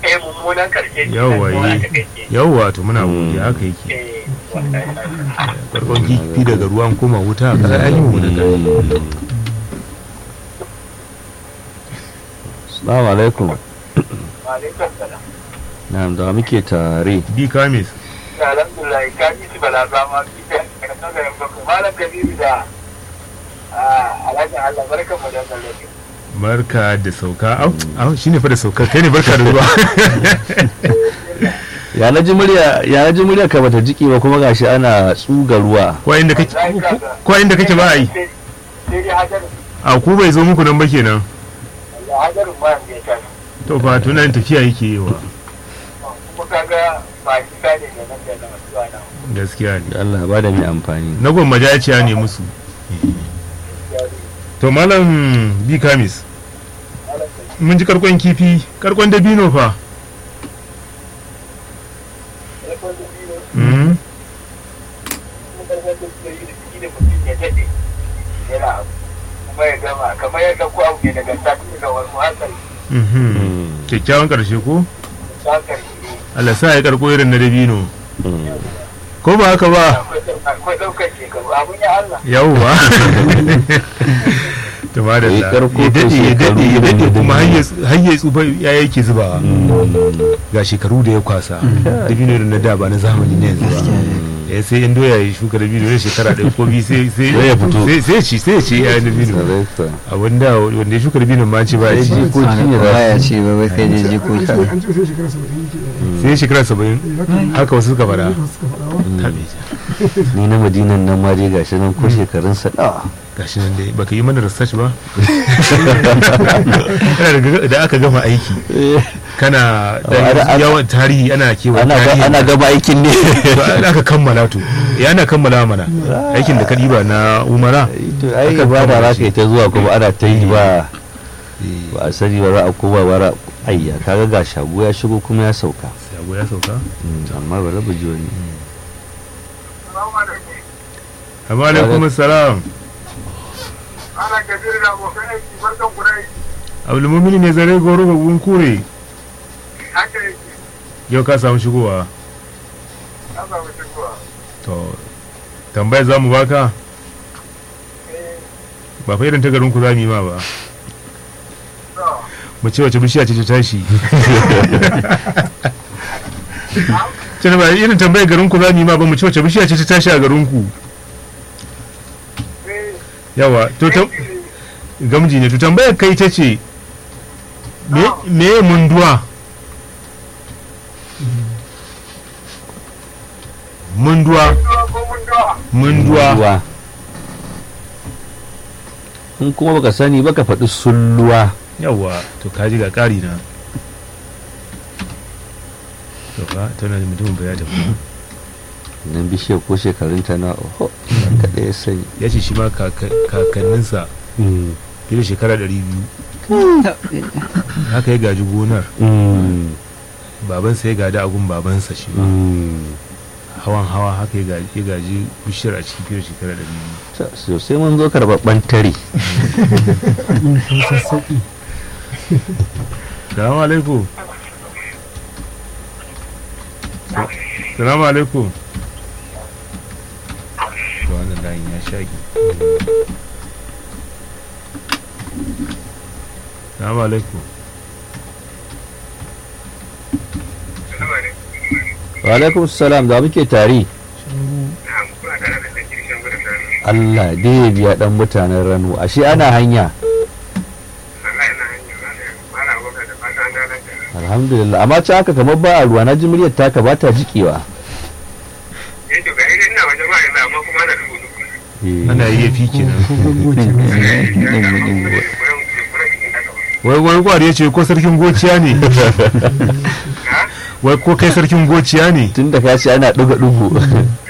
yi mummunan karshe yawwa yi yawwa to muna godiya haka yake farkon kifi daga ruwan koma wuta a kasar ainihin mu da gari Assalamu alaikum. Na'am da muke tare. bi kamis alhamdulillah ka ji su bala ba ma ki da ka nazarin bako malam kabiru da alhaji Allah barkan mu da wannan barka da sauka au au shine fa da sauka kai ne barka da ruwa Ya na ji murya ya na ji murya ka bata jiki ba kuma gashi ana tsuga ruwa. ko inda kake ko inda kake ba ai sai dai hajarin a ku bai zo muku nan ba kenan hajarin ma ya ta to fa tunan tafiya yake yi wa kuma kaga ba shi ka ne da nan da nan zuwa nan gaskiya ne Da Allah ba da mai amfani. na gwammajaciya ne musu to malam bi kamis mun ji karkon kifi karkon dabino fa Mm. kuma ya gama kamar yadda ko abu ne daga sati daga wani hankali Mhm. kyakkyawan karshe ko hankali Allah sa ya karko irin na dabino ko ba haka ba akwai ɗaukar shekaru abun ya Allah yawwa to ma da Ya ya karko dade to ya dade ya shekaru dade da kuma dabino. har ya tsufa ya yake zubawa ga shekaru da ya kwasa dabino irin na da ba na zamani ne yanzu ba eh sai in doya ya shuka dabino ne shekara ɗaya ko biyu sai sai Sai ya fito. sai sai ci sai ya ci ya dabino Sarai kuwa. a wanda wanda ya shuka dabino ma ci ba ya Sai ci jikoki ne za baya ce ba wai kai da jikoki an ce sai shekara saba'in ke sai shekara saba'in haka wasu suka fara suka faɗa wa tabe ja ni na madinan nan ma dai gashi nan ko shekarun sa nawa. gashi nan dai baka yi mana research ba Kana daga- da aka gama aiki kana Oh, ana- da ana- yawan tarihi ana kewa Ana ga- tarihi ana gaba aikin ne. to aka kammala to ya ana kammala mana aikin da ka ɗiba na umara To ai Aka ba da kammala za shi. ka yi ta zuwa kuma ana ta yi ba ba a sani ba za a koma ba ra ayya kaga ga shago ya shigo kuma ya sauka. sabo ya sauka Amma ba rabu ji wani. amma alaikum salam ana kabiru da abokan aiki barkan ku da aiki abdulmumin ne zare goro babun kure haka yake yau ka samu shigowa an samu shigowa to tambaya za mu baka ba fa irin ta garin ku za mu yi ma ba mu ce wace bishiya ce ta tashi ce ba irin tambayar garin ku za mu yi ma ba mu ce wace bishiya ce ta tashi a garin ku yawa to tam- gamji ne to tambayar kai ta ce me me munduwa munduwa munduwa Ruwa. In kuma baka sani baka faɗi sulluwa. yawa to kaji ga ƙari na to fa tana da mutumin ba ya tafi Nan bishiyar ko shekarun ta na oho kaɗai ya sani. ya ce shi ma kaka- kakanninsa fiye da shekara ɗari biyu haka ya gaji gonar Mm. babansa ya gada agun babansa shi ma Mm. hawan hawa haka ya gaji ya gaji bishiyar a cikin fiye da shekara ɗari biyu Sa- Sosai mun zo karɓaɓɓen tare. sassaƙi salamu alaikum salamu alaikum to wannan layin ya shagi salamu alaikum Wa alaikum salam da muke tare. Allah dai ya biya ɗan mutanen rano ashe ana hanya. Alhamdulillah amma ci haka kamar ba a ruwa na ji muryar taka ba ta jikewa. Eh, ana yi ya fi kenan goce wai wani kwari ya ce ko sarkin gociya ne wai ko kai sarkin gociya ne Tun da ka ce ana ɗuga-ɗugu.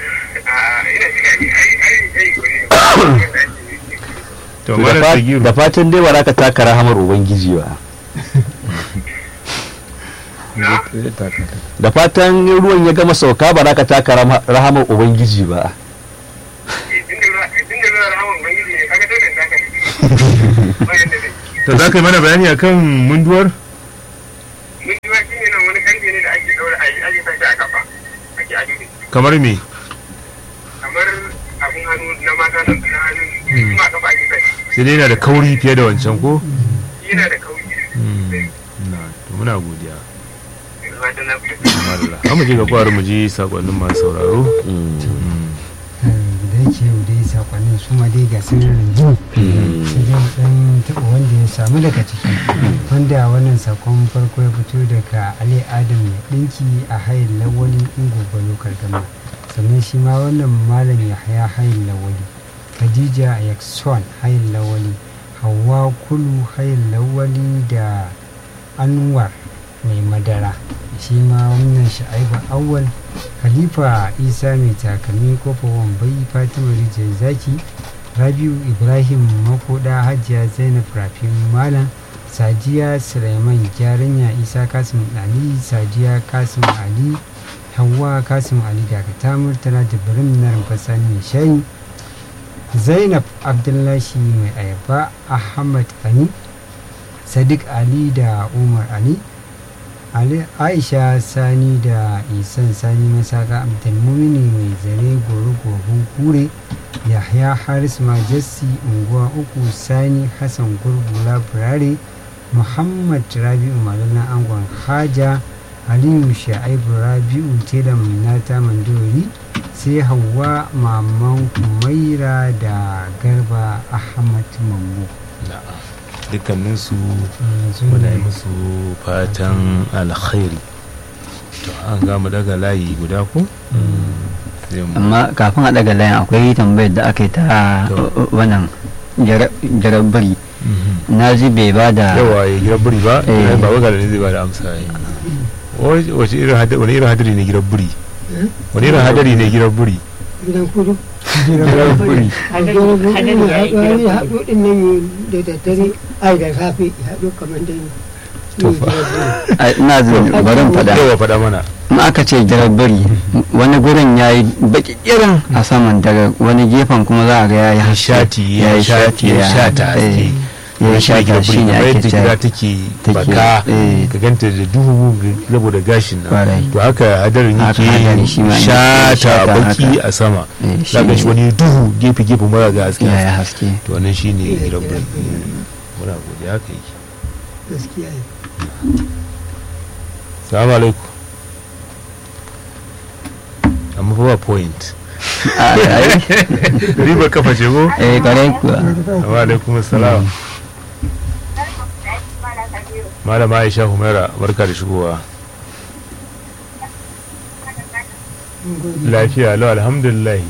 to Da mara fa- sagiru da fatan dai ba za ka taka rahamar Ubangiji ba. Da fatan ruwan ya gama sauka ba za ka taka rama- rahamar Ubangiji ba. to za ka yi mana bayani akan munduwar Mun ji wa shi ne nan wani daura a yi ake sashi a kafa ake ado da shi kamar me kamar abin hannu na mata na na hannu kuma a kafa ake sashi sai dai yana da kauri fiye da wancan ko yana da kauri na to muna godiya yanzu ba ta na fiye Allah amma je ga kwaro mu ji sakonnin masu sauraro da yake yau dai sakonnin su ma dai ga sunan rinjini sai dai mu dan taɓa wanda ya samu daga ciki wanda wannan sakon farko ya fito daga ali adam ya ɗinki a hayin lawali ingoba lokal gama sannan shi ma wannan malam ya haya hayin lawali khadija yakson hayin lawali hawa kulu hayin lawali da anwar mai madara shi ma wannan sha'ibu awwal khalifa isa mai takalmi kofa wambai fatima rijiyar zaki rabiu ibrahim makoda hajiya zainab rafin malam sadiya suleiman gyaranya isa kasim ali sadiya kasim ali hawa kasim ali dakata murtala jibrin na rumfasa mai shayi zainab abdullahi mai ayaba ahmad ani sadiq ali da umar ali Ali Aisha Sani da Isan Sani Masaka Abdulmumini mai zare goro gohun kure Yahya Haris Majesty unguwa uku Sani Hassan Gurgula Burare Muhammad Rabi'u Malala Angon Haja Aliyu Sha'ibu Rabi'u Telam Nata Mandori sai Hauwa Maman Kumaira da Garba Ahmad Mambo. dukkaninsu Yanzu muna yi ne musu fatan alkhairi to an gama daga layi guda ko Sai mu- amma kafin a daga layin akwai tambayar da aka yi ta To. wannan jarabari Mhm. na ji bai ba da yawa ya gira buri ba Eh. ai ba waga ne zai ba da amsa yi Wace- wace irin hadari wani irin hadari ne gira buri wani irin hadari ne gira buri gidan kudu gira buri hadari ya haɗu ɗin nan da daddare ai da safe ya haɗu kamar dai To fa. a- ina jin barin faɗa yawa faɗa mana in aka ce jarabari wani gurin ya yi baki irin a saman daga wani gefen kuma za a ga ya yi haske. shati ya yi shati ya shata eh, haske ya yi shata shi ne ake yadda gida cewa take take, baka eh. ka ganta da duhu saboda gashin nan Kwarai. to haka hadarin Haka hadari shi ma yake in yake shata shata baki haka. a sama Eh, za ka shi shi ne. wani duhu gefe gefe mara ga haske ya yi haske to wannan shine rabbul muna godiya haka yake gaskiya ne salamu alaikum amma fa ba point A- ai, riba kafa ce ko eh kwarai kuwa wa alaikum assalam malama aisha humaira barka da shigowa lafiya lau alhamdulillah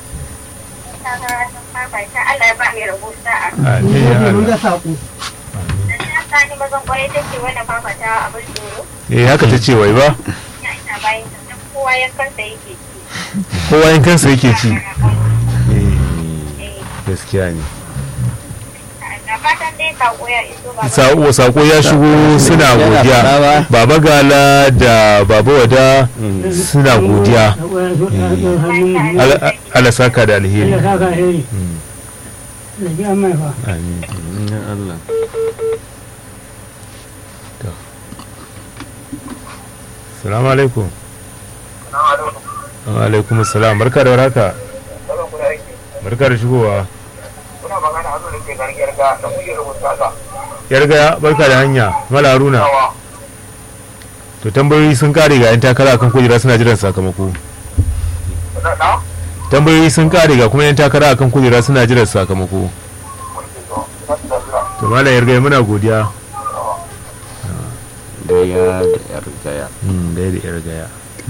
Allah ya ba mai rabo sa'a. amin ya mun ga Allah saƙo Da ta sani mazan kwarai take wannan fafata abin tsoro. eh haka ta ce wai ba Ya ina bayan ta duk kowa yankansa yake ci. kowa yin kansa yake ci eh Eh, gaskiya ne Da fatan dai sako ya iso ba. sako sako ya shigo suna Yana godiya faɗa ba. baba gala da baba wada suna godiya Ala- ala saka da alheri Allah saka alheri Mm, da ji an mai fa amin ya Allah salamu alaikum wa alaikum salam barka da warhaka barka da shigowa kuna magana a zuwa ke gargiyar ga da kuke rubuta haka yarga barka da hanya mala haruna yawa to tambayoyi sun kare ga yan takara akan kujera suna jiran sakamako da da tambayoyi sun kare ga kuma yan takara akan kujera suna jiran sakamako to mala yarga muna godiya gaya da yar gaya Mm, dai da yar gaya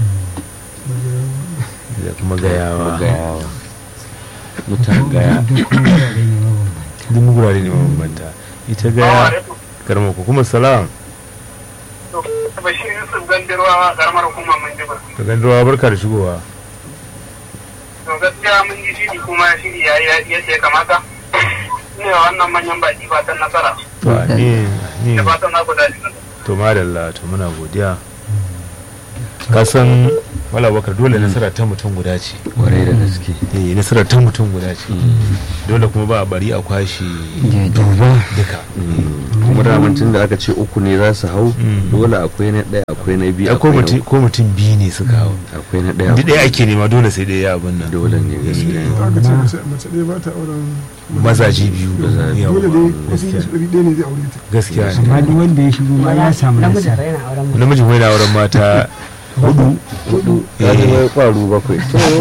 da kuma gayawa gayawa mutan gaya duk wurare ne mabambanta. duk gurare ne mabambanta ita gaya karma ku kuma salam bashir yusuf gandirwa karamar hukumar manjibar to gandawa barka da shigowa to gaskiya mun yi shiri kuma shiri ya yi yadda ya kamata ne wannan manyan baki fatan nasara to amin amin da fatan na ku dace to madalla to muna godiya ka san wala bakar dole nasara ta mutum guda ce kwarai da gaske eh nasara ta mutum guda ce dole kuma ba a bari a kwashe duba duka kuma damancin da aka ce uku ne za su hau Mm. dole akwai na ɗaya akwai na biyu ko akwai na mutum uku. ko mutum biyu ne suka hau akwai na ɗaya duk ɗaya ake nema dole sai ɗaya ya abin nan dole ne gaskiya aka ce mace mace ɗaya ba ta auren mazaje biyu Mazaje. Yawwa. dole ne wasu yi ɗari ɗaya ne zai aure ta gaskiya ne amma duk wanda ya shigo ma ya samu namiji nasara yana auren mu namiji kuma yana auren mata hudu hudu ya Eh. zama kwaru bakwai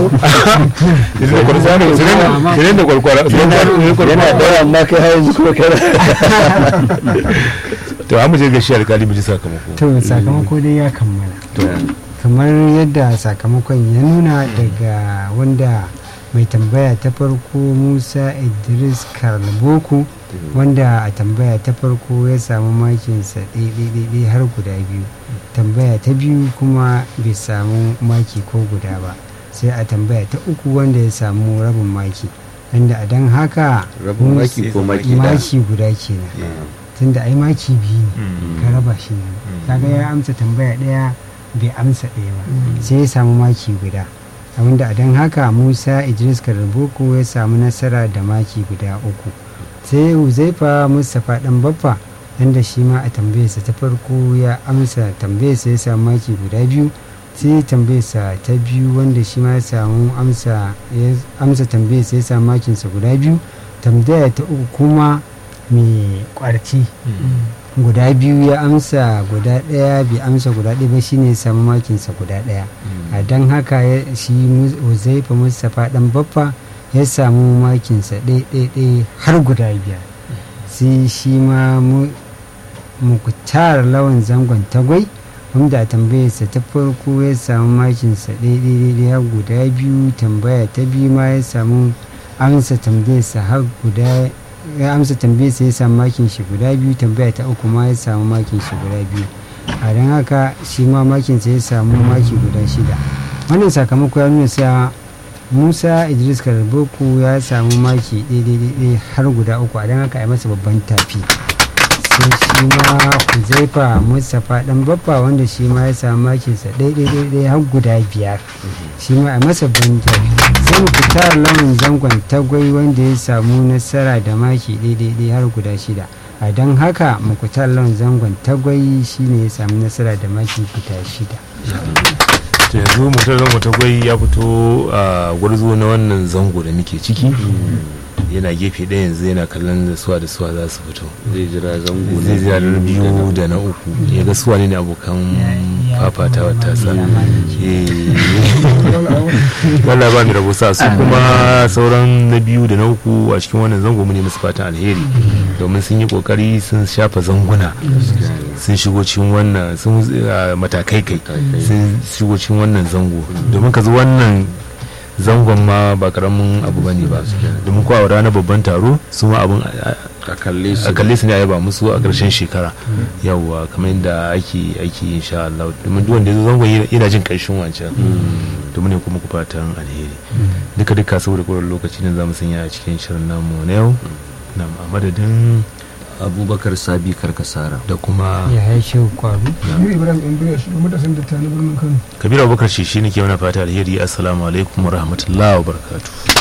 Sinan da kwarkwara yana ɗaya amma kai har yanzu kuma kana to an mu je ga shi alkali mu ji sakamako to sakamako dai ya kammala to kamar yadda sakamakon ya nuna daga wanda mai tambaya ta farko musa idris karlboko wanda a tambaya ta farko ya samu makinsa ɗaiɗaiɗaiɗai har guda biyu tambaya ta biyu kuma bai samu maki ko guda ba sai a tambaya ta uku wanda ya samu rabin maki wanda a don haka rabin maki ko maki da maki guda kenan tunda ai maki biyu ne ka raba shi ne kaga ya amsa tambaya ɗaya bai amsa ɗaya ba sai ya samu maki guda abinda a don haka musa idris karboko ya samu nasara da maki guda uku sai huzaifa mustapha dan baffa yanda shi ma a tambayarsa ta farko ya amsa tambayarsa ya samu maki guda biyu sai tambayarsa ta biyu wanda shi ma ya samu amsa ya amsa tambayarsa ya samu makinsa guda biyu tambaya ta uku kuma mai kwarci guda biyu ya amsa guda ɗaya bai amsa guda ɗaya ba shine ya samu makinsa guda ɗaya a don haka ya- shi Mus- uzaifa mustapha dan baffa ya samu makinsa ɗaya har guda biyar sai shi ma mu- muktar lawan zangon tagwai wanda a tambayarsa ta farko ya samu makinsa ɗaya har guda biyu tambaya ta biyu ma ya samu amsa tambayarsa har guda ya amsa tambayarsa ya samu makin shi guda biyu tambaya ta uku ma ya samu makin shi guda biyu a don haka shi ma makinsa ya samu maki guda shida wannan sakamako ya nuna cewa musa idris karboko ya samu maki ɗaya har guda uku a don haka a yi masa babban tafi sai shi ma huzaifa mustapha dan babba wanda shi ma ya samu makinsa ɗaya har guda biyar shi ma a masa babban tafi sai mu fita launin zangon tagwai wanda ya samu nasara da maki ɗaya har guda shida a don haka mukutar lawan zangon tagwai shine ya samu nasara da maki guda shida to yanzu mutum zango ta gwai ya fito a gwarzo na wannan zango da muke ciki yana gefe ɗaya yanzu yana kallon da suwa da suwa za su fito zai jira zango zai jira na biyu da na uku ya ga suwa ne abokan fafatawa tasa Allah ba mu rabo sa su kuma sauran na biyu da na uku a cikin wannan zango mu ne musu fatan alheri domin sun yi kokari sun shafa zanguna sun shigo cikin wannan sun ah, matakai kai sun shigo cikin wannan zango domin ka zo wannan zangon ma ba karamin abu bane ba domin ko a ranar babban taro su ma abun a- a kalle su a kalle su ne a yaba musu a ƙarshen shekara yawwa kamar yadda ake aiki insha Allah domin duk wanda ya zo zangon yana- yana jin ƙarshen wancan domin ne kuma ku fatan alheri duka duka saboda ƙwarar lokaci ne za mu sanya a cikin shirin namu na yau na a madadin abubakar sabi karkasara da kuma ya haishe kwaru ni ibrahim ɗan biriya shi matasan da ta na birnin kano kabiru abubakar shi shi ne ke mana fata alheri assalamu alaikum wa rahmatullahi wa barakatuh